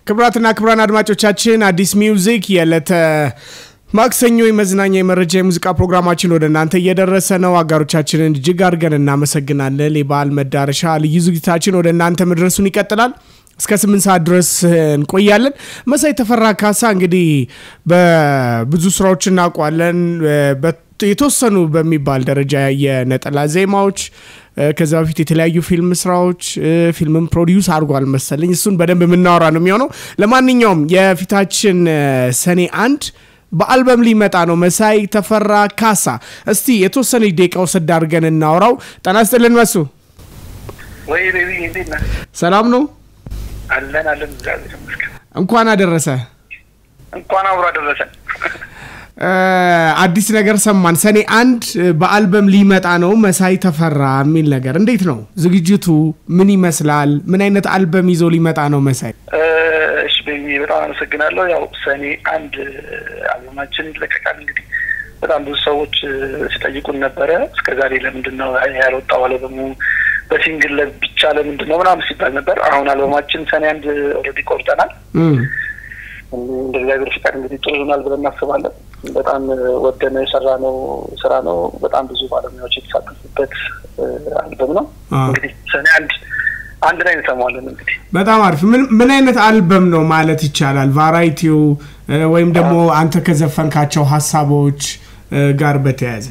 ክቡራትና ክቡራን አድማጮቻችን አዲስ ሚውዚክ የዕለተ ማክሰኞ የመዝናኛ የመረጃ የሙዚቃ ፕሮግራማችን ወደ እናንተ እየደረሰ ነው። አጋሮቻችንን እጅግ አድርገን እናመሰግናለን። የበዓል መዳረሻ ልዩ ዝግጅታችን ወደ እናንተ መድረሱን ይቀጥላል። እስከ ስምንት ሰዓት ድረስ እንቆያለን። መሳይ ተፈራ ካሳ እንግዲህ በብዙ ስራዎች እናውቋለን። የተወሰኑ በሚባል ደረጃ የነጠላ ዜማዎች ከዛ በፊት የተለያዩ ፊልም ስራዎች ፊልምም ፕሮዲውስ አድርጓል መሰለኝ። እሱን በደንብ የምናወራ ነው የሚሆነው። ለማንኛውም የፊታችን ሰኔ አንድ በአልበም ሊመጣ ነው። መሳይ ተፈራ ካሳ፣ እስቲ የተወሰነ ደቂቃ ወሰድ አድርገን እናውራው። ጤና ይስጥልን መሱ። ወይ ቤቢ እንዴት ነህ? ሰላም ነው? አለን አለን፣ እግዚአብሔር ይመስገን። እንኳን አደረሰ። እንኳን አብሮ አደረሰን። አዲስ ነገር ሰማን። ሰኔ አንድ በአልበም ሊመጣ ነው መሳይ ተፈራ የሚል ነገር። እንዴት ነው ዝግጅቱ? ምን ይመስላል? ምን አይነት አልበም ይዞ ሊመጣ ነው መሳይ? እሺ ቤቢ በጣም አመሰግናለሁ። ያው ሰኔ አንድ አልበማችን ይለቀቃል። እንግዲህ በጣም ብዙ ሰዎች ሲጠይቁን ነበረ እስከ ዛሬ ለምንድን ነው ያልወጣው አልበሙ በሲንግል ብቻ ለምንድን ነው ምናምን ሲባል ነበር። አሁን አልበማችን ሰኔ አንድ ኦልሬዲ ቆርጠናል። እንደ እግዚአብሔር ፍቃድ እንግዲህ ጥሩ ይሆናል ብለን እናስባለን። በጣም ወደነ የሰራ ነው ስራ ነው። በጣም ብዙ ባለሙያዎች የተሳተፉበት አልበም ነው። እንግዲህ ሰኔ አንድ አንድ ላይ እንሰማዋለን። እንግዲህ በጣም አሪፍ። ምን አይነት አልበም ነው ማለት ይቻላል? ቫራይቲው ወይም ደግሞ አንተ ከዘፈንካቸው ሀሳቦች ጋር በተያያዘ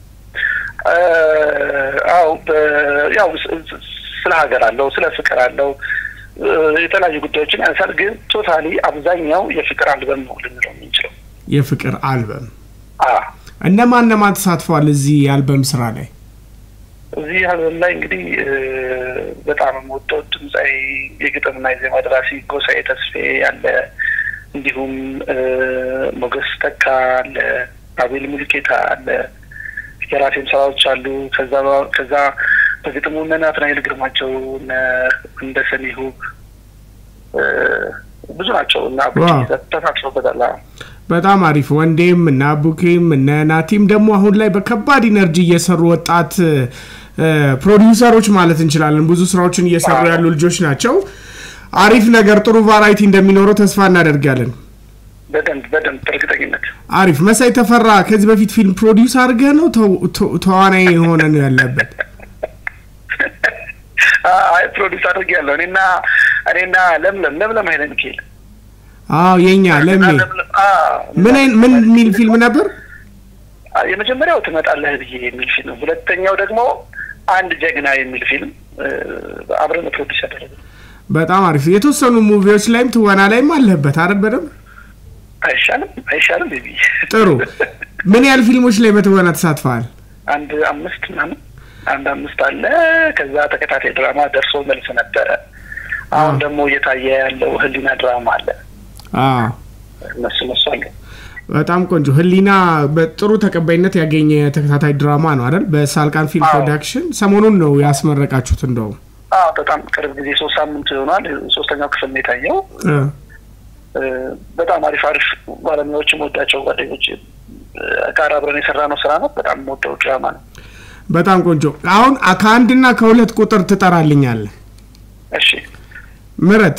አው ያው ስለ ሀገር አለው፣ ስለ ፍቅር አለው የተለያዩ ጉዳዮችን ያነሳል። ግን ቶታሊ አብዛኛው የፍቅር አልበም ነው ልንለው የምንችለው። የፍቅር አልበም እነማን እነማን ተሳትፈዋል እዚህ የአልበም ስራ ላይ? እዚህ አልበም ላይ እንግዲህ በጣም የምወደው ድምፃዊ የግጥምና የዜማ ደራሲ ጎሳዬ ተስፌ አለ። እንዲሁም ሞገስ ተካ አለ፣ አቤል ሙልጌታ አለ። የራሴም ስራዎች አሉ። ከዛ ከዛ በግጥሙ እነ ናትናኤል ግርማቸው እንደ ሰሚሁ ብዙ ናቸው እና ተሳትፎበታል። በጣም አሪፍ ወንዴም እና ቡኬም እነ ናቲም ደግሞ አሁን ላይ በከባድ ኢነርጂ እየሰሩ ወጣት ፕሮዲውሰሮች ማለት እንችላለን ብዙ ስራዎችን እየሰሩ ያሉ ልጆች ናቸው። አሪፍ ነገር ጥሩ ቫራይቲ እንደሚኖረው ተስፋ እናደርጋለን። በደንብ በደንብ በእርግጠኝነት አሪፍ። መሳይ ተፈራ ከዚህ በፊት ፊልም ፕሮዲውስ አድርገህ ነው ተዋናይ የሆነ ነው ያለበት? አይ ፕሮዲውስ አድርጌ ያለው እኔና እኔና ለምለም ለምለም ኃይለ ሚካኤል አዎ የኛ ለሜ ምን ምን የሚል ፊልም ነበር? የመጀመሪያው ትመጣለህ ብዬ የሚል ፊልም፣ ሁለተኛው ደግሞ አንድ ጀግና የሚል ፊልም አብረን ፕሮዲውስ ያደረገ። በጣም አሪፍ። የተወሰኑ ሙቪዎች ላይም ትወና ላይም አለበት አይደል? በደንብ አይሻልም? አይሻልም? ቤቢ ጥሩ። ምን ያህል ፊልሞች ላይ በትወና ተሳትፈዋል? አንድ አምስት ምናምን አንድ አምስት አለ። ከዛ ተከታታይ ድራማ ደርሶ መልስ ነበረ። አሁን ደግሞ እየታየ ያለው ህሊና ድራማ አለ። እነሱ እነሱ አሉ። በጣም ቆንጆ። ህሊና በጥሩ ተቀባይነት ያገኘ ተከታታይ ድራማ ነው አይደል? በሳልቃን ፊልም ፕሮዳክሽን ሰሞኑን ነው ያስመረቃችሁት። እንደውም በጣም ቅርብ ጊዜ ሶስት ሳምንት ይሆናል። ሶስተኛው ክፍል ነው የታየው። በጣም አሪፍ አሪፍ ባለሙያዎችም ወዳቸው ጓደኞች ጋር አብረን የሰራ ነው ስራ ነው። በጣም ወደው ድራማ ነው። በጣም ቆንጆ። አሁን ከአንድና ከሁለት ቁጥር ትጠራልኛለህ? እሺ። ምረጥ።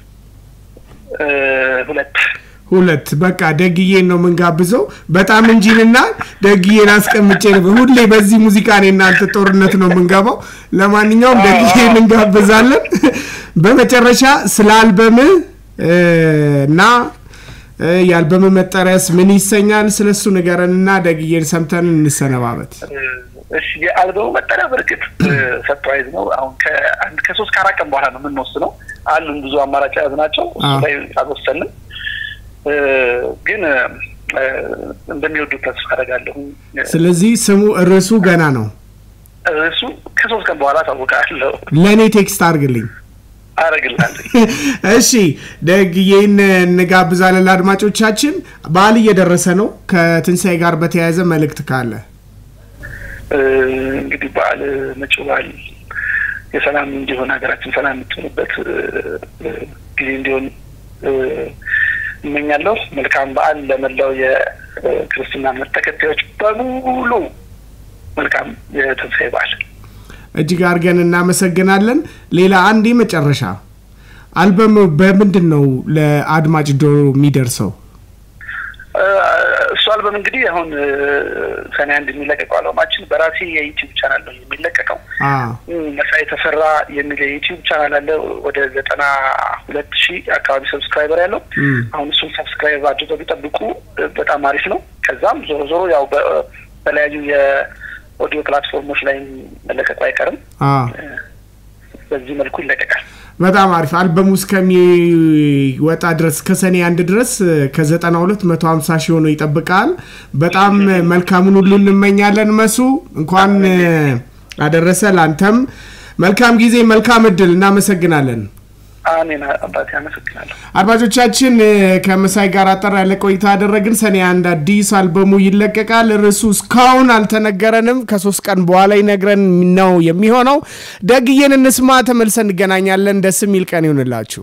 ሁለት ሁለት በቃ ደግዬን ነው የምንጋብዘው። በጣም እንጂንና ደግዬን አስቀምጬ ነበር። ሁሌ በዚህ ሙዚቃ እኔ እናንተ ጦርነት ነው የምንገባው። ለማንኛውም ደግዬን እንጋብዛለን። በመጨረሻ ስለ አልበም እና የአልበም መጠሪያስ ምን ይሰኛል? ስለሱ ንገረንና ደግዬን ሰምተን እንሰነባበት። እሺ የአልበሙ መጠሪያ በእርግጥ ሰርፕራይዝ ነው። አሁን ከአንድ ከሶስት ከአራት ቀን በኋላ ነው የምንወስነው። አሉን ብዙ አማራጭ የያዝ ናቸው። እሱ ላይ አልወሰንም፣ ግን እንደሚወዱት ተስፋ አደርጋለሁ። ስለዚህ ስሙ ርዕሱ ገና ነው። ርዕሱ ከሶስት ቀን በኋላ ታውቃለሁ። ለእኔ ቴክስት አድርግልኝ። አረግላለሁ። እሺ ደግዬን እንጋብዛለን። ለአድማጮቻችን በዓል እየደረሰ ነው። ከትንሣኤ ጋር በተያያዘ መልእክት ካለ እንግዲህ በዓል መጪው በዓል የሰላም እንዲሆን ሀገራችን ሰላም የምትሆንበት ጊዜ እንዲሆን እመኛለሁ። መልካም በዓል ለመላው የክርስትና እምነት ተከታዮች በሙሉ መልካም የትንሣኤ በዓል። እጅግ አድርገን እናመሰግናለን። ሌላ አንድ መጨረሻ አልበም በምንድን ነው ለአድማጭ ጆሮ የሚደርሰው? እሱ አልበም እንግዲህ አሁን ሰኔ አንድ የሚለቀቀው አልበማችን በራሴ የዩቲዩብ ቻናል ነው የሚለቀቀው። መሳይ የተሰራ የሚል የዩቲዩብ ቻናል አለ። ወደ ዘጠና ሁለት ሺህ አካባቢ ሰብስክራይበር ያለው አሁን እሱን ሰብስክራይብ አድርገው ቢጠብቁ በጣም አሪፍ ነው። ከዛም ዞሮ ዞሮ ያው በተለያዩ የኦዲዮ ፕላትፎርሞች ላይ መለቀቁ አይቀርም። በዚህ መልኩ ይለቀቃል። በጣም አሪፍ አልበሙ እስከሚወጣ ድረስ ከሰኔ አንድ ድረስ ከዘጠና ሁለት መቶ ሀምሳ ሺህ ሆኖ ይጠብቃል። በጣም መልካሙን ሁሉ እንመኛለን። መሱ እንኳን አደረሰ። ለአንተም መልካም ጊዜ፣ መልካም እድል። እናመሰግናለን። አሜን አባቴ አመሰግናለሁ። አድማጮቻችን ከመሳይ ጋር አጠር ያለ ቆይታ አደረግን። ሰኔ አንድ አዲስ አልበሙ ይለቀቃል። ርዕሱ እስካሁን አልተነገረንም። ከሶስት ቀን በኋላ ይነግረን ነው የሚሆነው። ደግዬን እንስማ። ተመልሰን እንገናኛለን። ደስ የሚል ቀን ይሁንላችሁ።